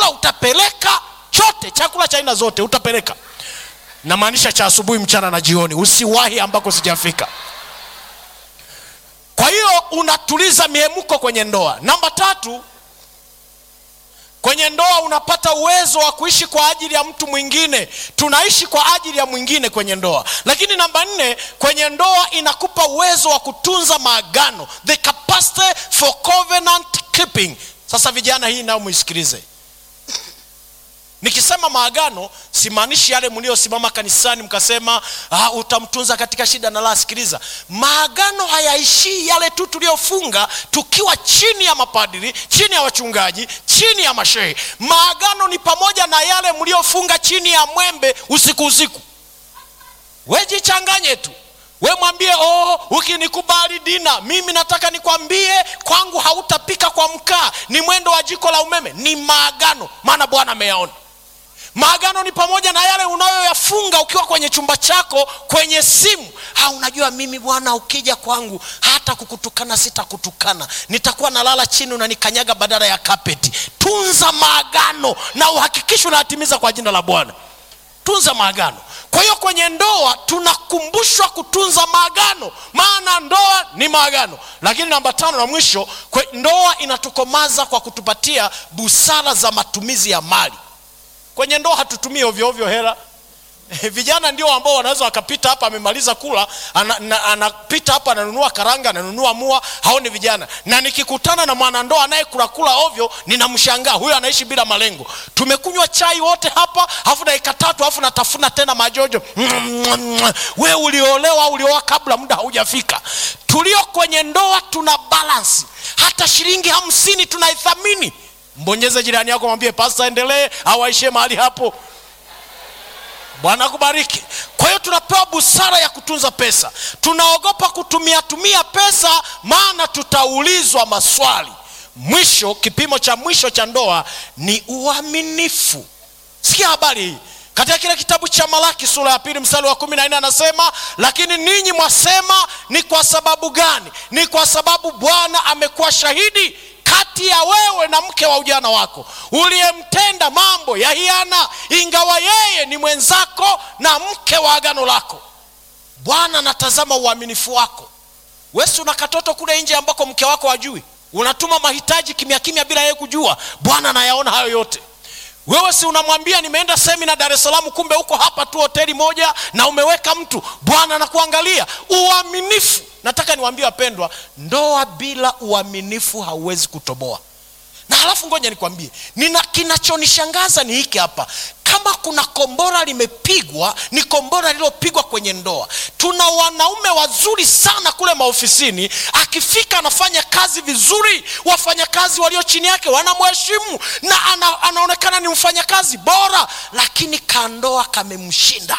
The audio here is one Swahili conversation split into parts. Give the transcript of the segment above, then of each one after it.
chakula utapeleka chote chakula cha aina zote utapeleka namaanisha cha asubuhi mchana na jioni usiwahi ambako sijafika kwa hiyo unatuliza miemuko kwenye ndoa namba tatu kwenye ndoa unapata uwezo wa kuishi kwa ajili ya mtu mwingine tunaishi kwa ajili ya mwingine kwenye ndoa lakini namba nne kwenye ndoa inakupa uwezo wa kutunza maagano the capacity for covenant keeping sasa vijana hii nayo muisikilize nikisema maagano simaanishi yale mliosimama kanisani mkasema ah, utamtunza katika shida na la sikiliza maagano hayaishii yale tu tuliofunga tukiwa chini ya mapadiri chini ya wachungaji chini ya mashehe maagano ni pamoja na yale mliofunga chini ya mwembe usiku usiku wejichanganye tu we mwambie oh, ukinikubali dina mimi nataka nikwambie kwangu hautapika kwa mkaa ni mwendo wa jiko la umeme ni maagano maana bwana ameyaona maagano ni pamoja na yale unayoyafunga ukiwa kwenye chumba chako kwenye simu ha unajua mimi bwana ukija kwangu hata kukutukana sitakutukana nitakuwa nalala chini unanikanyaga badala ya kapeti tunza maagano na uhakikisho unayatimiza kwa jina la bwana tunza maagano kwa hiyo kwenye ndoa tunakumbushwa kutunza maagano maana ndoa ni maagano lakini namba tano na mwisho kwe, ndoa inatukomaza kwa kutupatia busara za matumizi ya mali kwenye ndoa hatutumii ovyoovyo hela vijana ndio ambao wanaweza wakapita hapa amemaliza kula anapita ana, ana hapa ananunua karanga ananunua mua hao ni vijana na nikikutana na mwanandoa anayekurakula ovyo ninamshangaa huyo anaishi bila malengo tumekunywa chai wote hapa alafu dakika tatu alafu natafuna tena majojo we uliolewa ulioa kabla muda haujafika tulio kwenye ndoa tuna balansi hata shilingi hamsini tunaithamini mbonyeze jirani yako mwambie pasta endelee au aishie mahali hapo bwana akubariki kwa hiyo tunapewa busara ya kutunza pesa tunaogopa kutumia tumia pesa maana tutaulizwa maswali mwisho kipimo cha mwisho cha ndoa ni uaminifu sikia habari hii katika kile kitabu cha malaki sura ya pili mstari wa kumi na nne anasema lakini ninyi mwasema ni kwa sababu gani ni kwa sababu bwana amekuwa shahidi kati ya wewe na mke wa ujana wako uliyemtenda mambo ya hiana ingawa yeye ni mwenzako na mke wa agano lako bwana anatazama uaminifu wako wesi una katoto kule nje ambako mke wako hajui unatuma mahitaji kimya kimya bila yeye kujua bwana anayaona hayo yote wewe si unamwambia nimeenda semina dar es salaam kumbe huko hapa tu hoteli moja na umeweka mtu bwana anakuangalia uaminifu nataka niwaambie wapendwa ndoa bila uaminifu hauwezi kutoboa na halafu ngoja nikwambie nina kinachonishangaza ni hiki hapa kama kuna kombora limepigwa ni kombora lililopigwa kwenye ndoa tuna wanaume wazuri sana kule maofisini akifika anafanya kazi vizuri wafanyakazi walio chini yake wanamheshimu na ana, anaonekana ni mfanyakazi bora lakini kandoa kamemshinda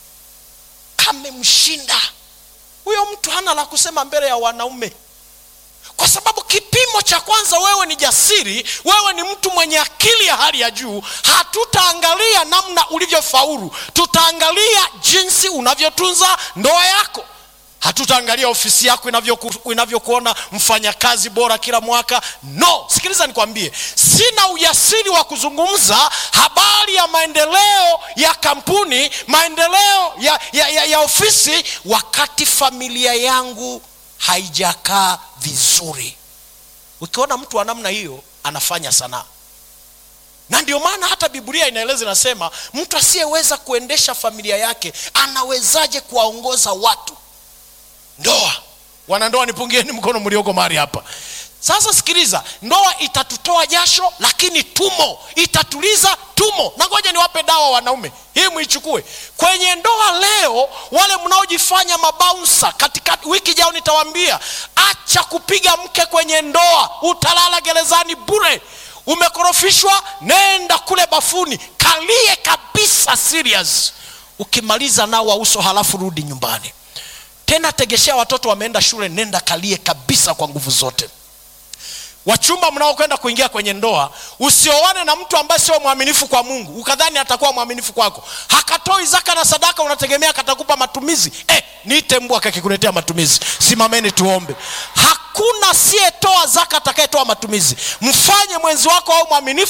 kamemshinda huyo mtu hana la kusema mbele ya wanaume kwa sababu kipimo cha kwanza wewe ni jasiri wewe ni mtu mwenye akili ya hali ya juu hatutaangalia namna ulivyofaulu tutaangalia jinsi unavyotunza ndoa yako hatutaangalia ofisi yako inavyokuona inavyo mfanyakazi bora kila mwaka no sikiliza nikwambie sina ujasiri wa kuzungumza habari ya maendeleo ya kampuni maendeleo ya, ya, ya, ya ofisi wakati familia yangu haijakaa vizuri ukiona mtu wa namna hiyo anafanya sanaa na ndio maana hata biblia inaeleza inasema mtu asiyeweza kuendesha familia yake anawezaje kuwaongoza watu ndoa wanandoa nipungieni mkono mlioko mahali hapa sasa sikiliza ndoa itatutoa jasho lakini tumo itatuliza tumo na ngoja niwape dawa wanaume hii mwichukue kwenye ndoa leo wale mnaojifanya mabaunsa katika wiki jao nitawaambia acha kupiga mke kwenye ndoa utalala gerezani bure umekorofishwa nenda kule bafuni kalie kabisa serious ukimaliza nao wa uso halafu rudi nyumbani tena tegeshea watoto wameenda shule nenda kalie kabisa kwa nguvu zote wachumba mnaokwenda kuingia kwenye ndoa usioane na mtu ambaye sio mwaminifu kwa mungu ukadhani atakuwa mwaminifu kwako hakatoi zaka na sadaka unategemea katakupa matumizi eh, niite mbwa kakikuletea matumizi simameni tuombe hakuna asiyetoa zaka atakayetoa matumizi mfanye mwenzi wako au mwaminifu